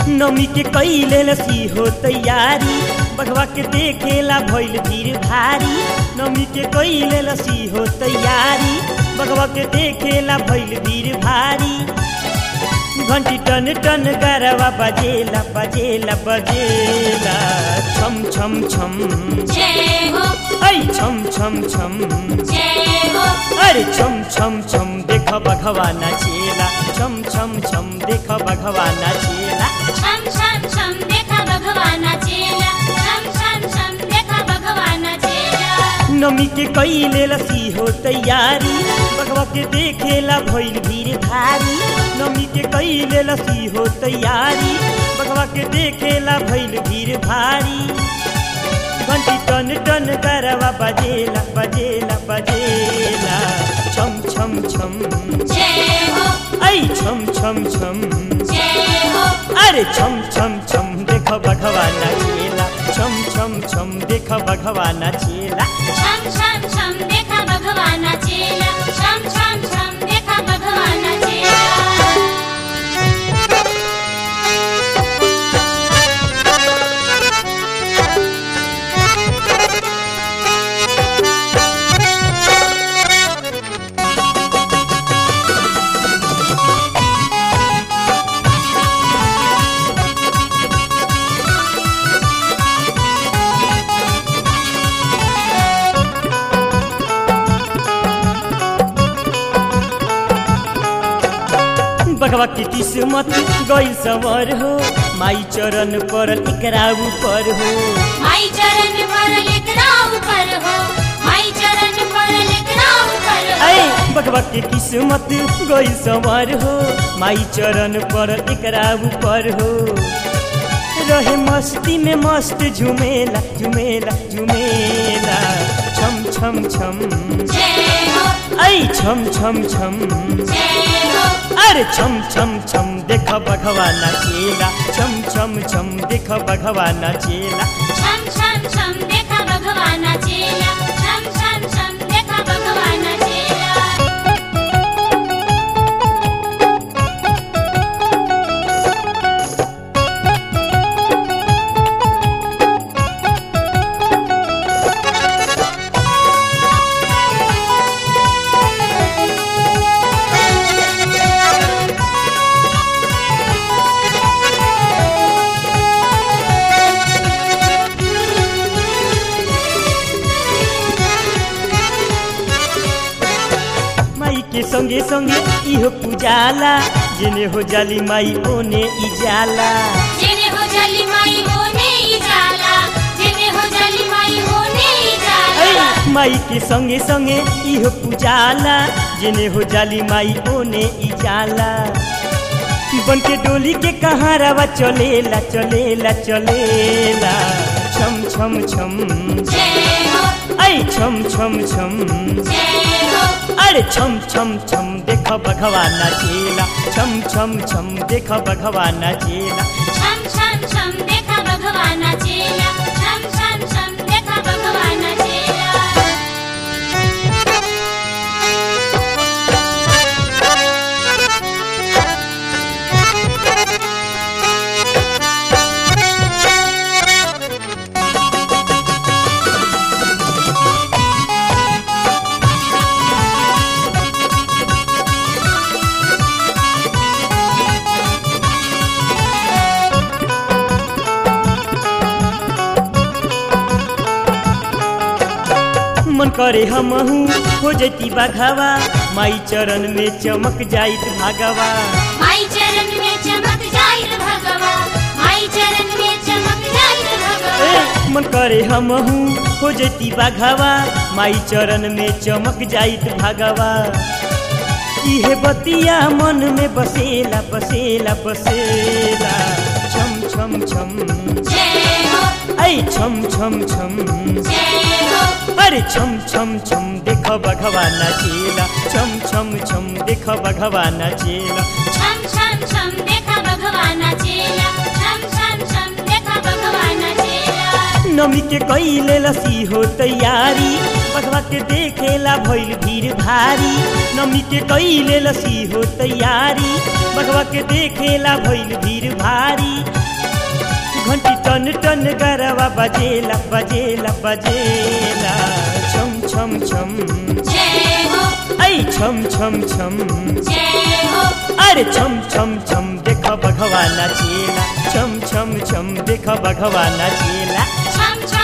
नमी के कैले लसी हो तैयारी बघवा के देखेला भइल भीड़ भारी नमी के कैले लसी हो तैयारी बघवा के देखेला भइल भीड़ भारी घंटी टन टन गरवा बजेला बजेला बजेला छम छम छम जय हो ऐ छम छम छम जय हो अरे छम छम छम देख बघवा नाचेला छम छम छम देख बघवा नाचेला छम छम छम देखा भगवाना चेला छम छम छम देखा भगवाना चेला नमी के कैले लसी हो तैयारी बघवा के देखेला भइल भीड़ भारी नमी के कैले लसी हो तैयारी बघवा के देखेला भइल भीड़ भारी घंटी टन टन करवा बजेला बजेला बजेला छम छम छम जय हो ऐ छम छम छम जय हो अरे छम छम छम देख बघवा नाचेला छम छम छम देख बघवा नाचेला छम छम छम देखा भगवाना चेला छम छम छम देखा भगवाना चेला बघवा की किस्मत गई सवर हो माई चरण पर एकरा ऊपर हो माई चरण पर लेकरा ऊपर हो माई चरण पर लेकरा ऊपर हो ऐ बघवा की किस्मत गई सवर हो माई चरण पर एकरा ऊपर हो रहे मस्ती में मस्त झुमेला झुमेला झुमेला छम छम छम जय हो ऐ छम छम छम जय हो अरे छम छम छम देख बघवा नाचेला छम छम छम देख बघवा नाचेला छम छम छम देखा भगवाना चेला छम छम छम देखा भगवाना चेला माई के संगे संगे इहो पूजाला जेने हो जाली माई ओने ई जाला जेने हो जाली माई होने ही जाला जेने हो जाली माई होने ही जाला ऐ माई के संगे संगे इहो पूजाला जेने हो जाली माई ओने ई जाला बन के डोली के कहारावा चलेला चलेला चलेला छम छम छम जय हो ऐ छम छम छम जय हो अरे छम छम छम देख बघवा नाचेला छम छम छम देख बघवा नाचेला छम छम छम देखा भगवाना चेला छम छम छम देखा भगवाना चेला मन करे हमहू हो जैती बाघावा माई चरण में चमक जाइत भागवा माई चरण में चमक जाई रे भगवा माई चरण में चमक जाई रे भगवा ए, मन करे हमहू हो जैती बाघावा माई चरण में चमक जाइत भागवा इहे बतिया मन में बसेला बसेला बसेला छम छम छम जय हो ऐ छम छम छम जय हो अरे छम छम छम देख बघवा नाचेला छम छम छम देख बघवा नाचेला छम छम छम देखा भगवाना चेला छम छम छम देखा भगवाना चेला नमी के कैले लसी हो तैयारी बघवा के देखेला भइल भीड़ भारी नमी के कैले लसी हो तैयारी बघवा के देखेला भइल भीड़ भारी टन टन गरवा बजेला बजेला बजेला छम छम छम जय हो ऐ छम छम छम जय हो अरे छम छम छम देख भगवाना चेला छम छम छम देख भगवाना चेला छम